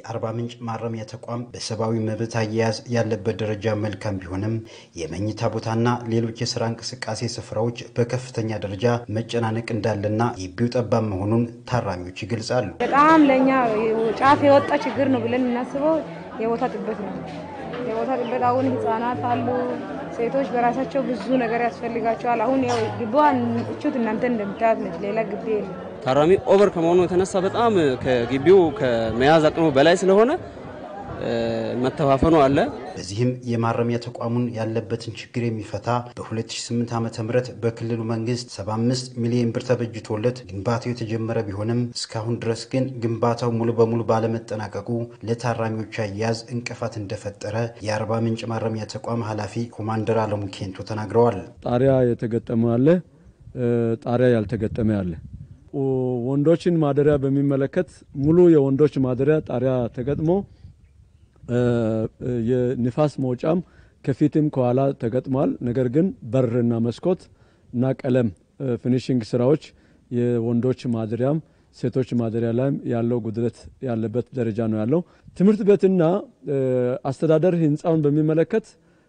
የአርባ ምንጭ ማረሚያ ተቋም በሰብአዊ መብት አያያዝ ያለበት ደረጃ መልካም ቢሆንም የመኝታ ቦታና ሌሎች የስራ እንቅስቃሴ ስፍራዎች በከፍተኛ ደረጃ መጨናነቅ እንዳለና ግቢው ጠባብ መሆኑን ታራሚዎች ይገልጻሉ። በጣም ለእኛ ጫፍ የወጣ ችግር ነው ብለን የምናስበው የቦታ ጥበት ነው። የቦታ ጥበት አሁን ህጻናት አሉ፣ ሴቶች በራሳቸው ብዙ ነገር ያስፈልጋቸዋል። አሁን ያው ግቢዋን እቹት እናንተ እንደምታያት ነች፣ ሌላ ግቢ የለም። ታራሚ ኦቨር ከመሆኑ የተነሳ በጣም ከግቢው ከመያዝ አቅሙ በላይ ስለሆነ መተፋፈኑ አለ። በዚህም የማረሚያ ተቋሙን ያለበትን ችግር የሚፈታ በ2008 ዓ ም በክልሉ መንግስት 75 ሚሊዮን ብር ተበጅቶለት ግንባታው የተጀመረ ቢሆንም እስካሁን ድረስ ግን ግንባታው ሙሉ በሙሉ ባለመጠናቀቁ ለታራሚዎች አያያዝ እንቅፋት እንደፈጠረ የአርባ ምንጭ ማረሚያ ተቋም ኃላፊ ኮማንደር አለሙ ኬንቶ ተናግረዋል። ጣሪያ የተገጠመ አለ፣ ጣሪያ ያልተገጠመ አለ። ወንዶችን ማደሪያ በሚመለከት ሙሉ የወንዶች ማደሪያ ጣሪያ ተገጥሞ የንፋስ መውጫም ከፊትም ከኋላ ተገጥሟል። ነገር ግን በርና መስኮት እና ቀለም ፊኒሽንግ ስራዎች የወንዶች ማደሪያም ሴቶች ማደሪያ ላይም ያለው ጉድለት ያለበት ደረጃ ነው ያለው። ትምህርት ቤትና አስተዳደር ህንፃውን በሚመለከት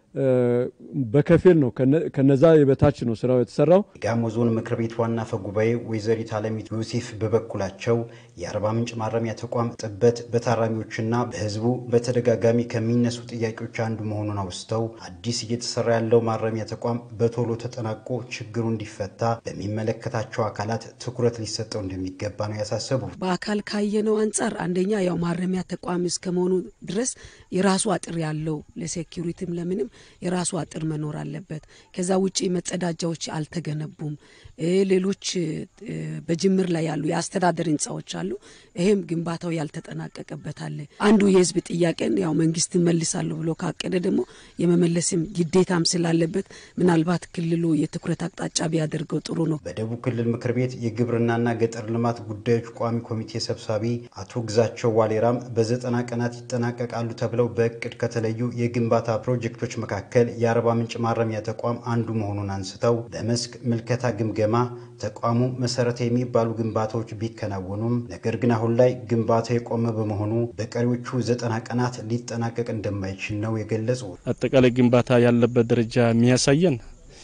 በከፊል ነው ከነዛ የበታች ነው ስራው የተሰራው። የጋሞ ዞን ምክር ቤት ዋና አፈ ጉባኤ ወይዘሪት አለሚት ዮሴፍ በበኩላቸው የአርባ ምንጭ ማረሚያ ተቋም ጥበት በታራሚዎችና በህዝቡ በተደጋጋሚ ከሚነሱ ጥያቄዎች አንዱ መሆኑን አውስተው አዲስ እየተሰራ ያለው ማረሚያ ተቋም በቶሎ ተጠናቆ ችግሩ እንዲፈታ በሚመለከታቸው አካላት ትኩረት ሊሰጠው እንደሚገባ ነው ያሳሰቡ። በአካል ካየነው አንጻር አንደኛ ያው ማረሚያ ተቋም እስከመሆኑ ድረስ የራሱ አጥር ያለው ለሴኪሪቲም ለምንም የራሱ አጥር መኖር አለበት። ከዛ ውጭ መጸዳጃዎች አልተገነቡም። ሌሎች በጅምር ላይ ያሉ የአስተዳደር ህንፃዎች አሉ። ይሄም ግንባታው ያልተጠናቀቀበት አለ። አንዱ የህዝብ ጥያቄን ያው መንግስት መልሳለሁ ብሎ ካቀደ ደግሞ የመመለስም ግዴታም ስላለበት ምናልባት ክልሉ የትኩረት አቅጣጫ ቢያደርገው ጥሩ ነው። በደቡብ ክልል ምክር ቤት የግብርናና ገጠር ልማት ጉዳዮች ቋሚ ኮሚቴ ሰብሳቢ አቶ ግዛቸው ዋሌራም በዘጠና ቀናት ይጠናቀቃሉ ተብለው በእቅድ ከተለዩ የግንባታ ፕሮጀክቶች መካከል የአርባ ምንጭ ማረሚያ ተቋም አንዱ መሆኑን አንስተው በመስክ ምልከታ ግምገማ ተቋሙ መሰረታዊ የሚባሉ ግንባታዎች ቢከናወኑም ነገር ግን አሁን ላይ ግንባታው የቆመ በመሆኑ በቀሪዎቹ ዘጠና ቀናት ሊጠናቀቅ እንደማይችል ነው የገለጹ። አጠቃላይ ግንባታ ያለበት ደረጃ የሚያሳየን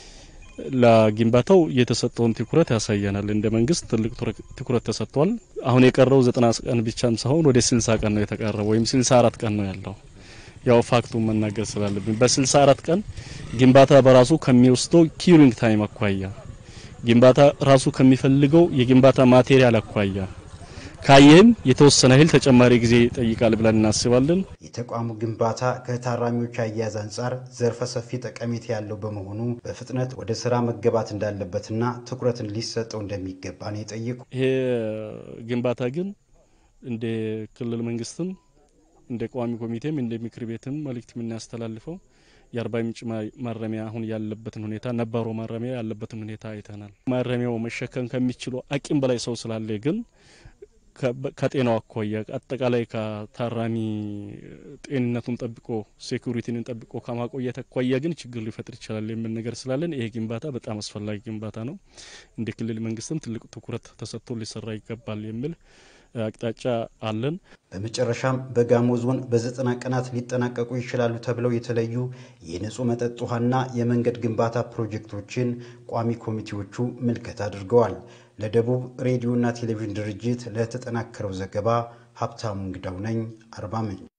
ለግንባታው የተሰጠውን ትኩረት ያሳየናል። እንደ መንግስት ትልቅ ትኩረት ተሰጥቷል። አሁን የቀረው ዘጠና ቀን ብቻም ሳይሆን ወደ ስልሳ ቀን ነው የተቀረው ወይም ስልሳ አራት ቀን ነው ያለው ያው ፋክቱን መናገር ስላለብን በስልሳ አራት ቀን ግንባታ በራሱ ከሚወስደው ኪሪንግ ታይም አኳያ ግንባታ ራሱ ከሚፈልገው የግንባታ ማቴሪያል አኳያ ካየህም የተወሰነ ያህል ተጨማሪ ጊዜ ይጠይቃል ብለን እናስባለን። የተቋሙ ግንባታ ከታራሚዎች አያያዝ አንጻር ዘርፈ ሰፊ ጠቀሜታ ያለው በመሆኑ በፍጥነት ወደ ስራ መገባት እንዳለበትና ትኩረትን ሊሰጠው እንደሚገባ ነው የጠየቁ። ይሄ ግንባታ ግን እንደ ክልል መንግስትም እንደ ቋሚ ኮሚቴም እንደ ምክር ቤትም መልእክት የምናስተላልፈው የአርባ ምንጭ ማረሚያ አሁን ያለበትን ሁኔታ ነባሮ ማረሚያ ያለበትን ሁኔታ አይተናል። ማረሚያው መሸከም ከሚችለው አቅም በላይ ሰው ስላለ ግን ከጤናው አኳያ አጠቃላይ ከታራሚ ጤንነቱን ጠብቆ ሴኩሪቲን ጠብቆ ከማቆየት አኳያ ግን ችግር ሊፈጥር ይችላል የሚል ነገር ስላለን ይሄ ግንባታ በጣም አስፈላጊ ግንባታ ነው። እንደ ክልል መንግስትም ትልቅ ትኩረት ተሰጥቶ ሊሰራ ይገባል የሚል አቅጣጫ አለን። በመጨረሻም በጋሞ ዞን በዘጠና ቀናት ሊጠናቀቁ ይችላሉ ተብለው የተለዩ የንጹህ መጠጥ ውሃና የመንገድ ግንባታ ፕሮጀክቶችን ቋሚ ኮሚቴዎቹ ምልከታ አድርገዋል። ለደቡብ ሬዲዮና ቴሌቪዥን ድርጅት ለተጠናከረው ዘገባ ሀብታሙ እንግዳው ነኝ፣ አርባ ምንጭ